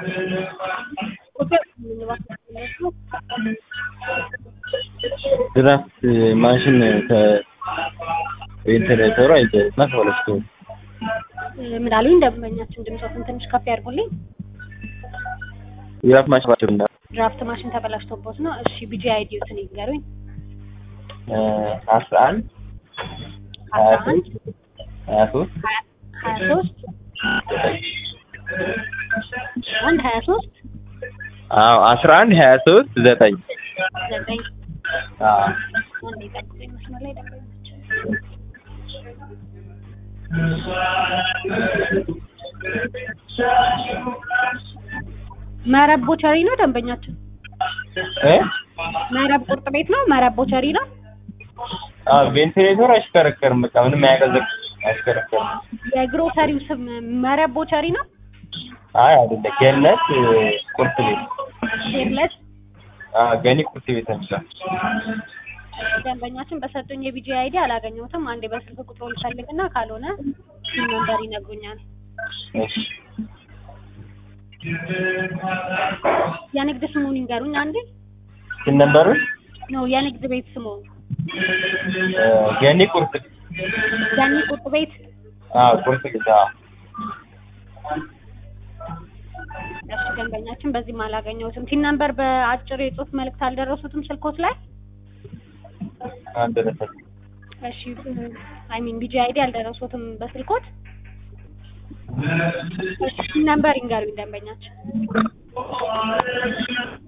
ድራፍት ማሽን ከቬንቲሌተሩ አይዘና ተበላሽቶ ምን አሉኝ? ደንበኛችን ድምፆትን ትንሽ ከፍ ያድርጉልኝ። ድራፍት ማሽን ባቸው እና ድራፍት ማሽን ተበላሽቶቦት ነው። እሺ ቢጂ አይዲዮትን ይንገሩኝ። አስራ አንድ አስራ አንድ ሀያ ሶስት ሀያ ሶስት አንድ ሀያ ሶስት አዎ አስራ አንድ ሀያ ሶስት ዘጠኝ ዘጠኝ አዎ አንድ የጠብቁኝ መስመር ላይ ደንበኛችን መረብ ቦቸሪ ነው ደንበኛችን። እ መረብ ቁርጥ ቤት ነው። መረብ ቦቸሪ ነው። አዎ ቬንቲሌተሩ አይሽከረከርም። በቃ ምንም አያቀዘቅዝም፣ አይሽከረከርም። የግሮሰሪው ስም መረብ ቦቸሪ ነው። አይ አይደለም፣ ገነት ቁርጥ ቤት ሼርለት አዎ ገኒ ቁርጥ ቤት ነው። ደንበኛችን በሰጡኝ የቢጂ አይዲ አላገኘሁትም። አንዴ በስልክ ቁጥሩ ልፈልግና ካልሆነ ሲም ነምበር ይነግሩኛል። እሺ የንግድ ስሙን ይንገሩኝ አንዴ። ስንት ነበሩ? ነው የንግድ ቤት ስሙ ገኒ ቁርጥ ገኒ ቁርጥ ቤት። አዎ ቁርጥ ቤት አዎ እሺ ደንበኛችን በዚህም አላገኘሁትም። ሲም ነምበር በአጭር የጽሁፍ መልእክት አልደረሱትም ስልኮት ላይ? አልደረሰም። እሺ አይ ሚን ቢጂ አይዲ አልደረሱትም በስልኮት? እሺ ሲም ነምበር ይንገሩኝ ደንበኛችን።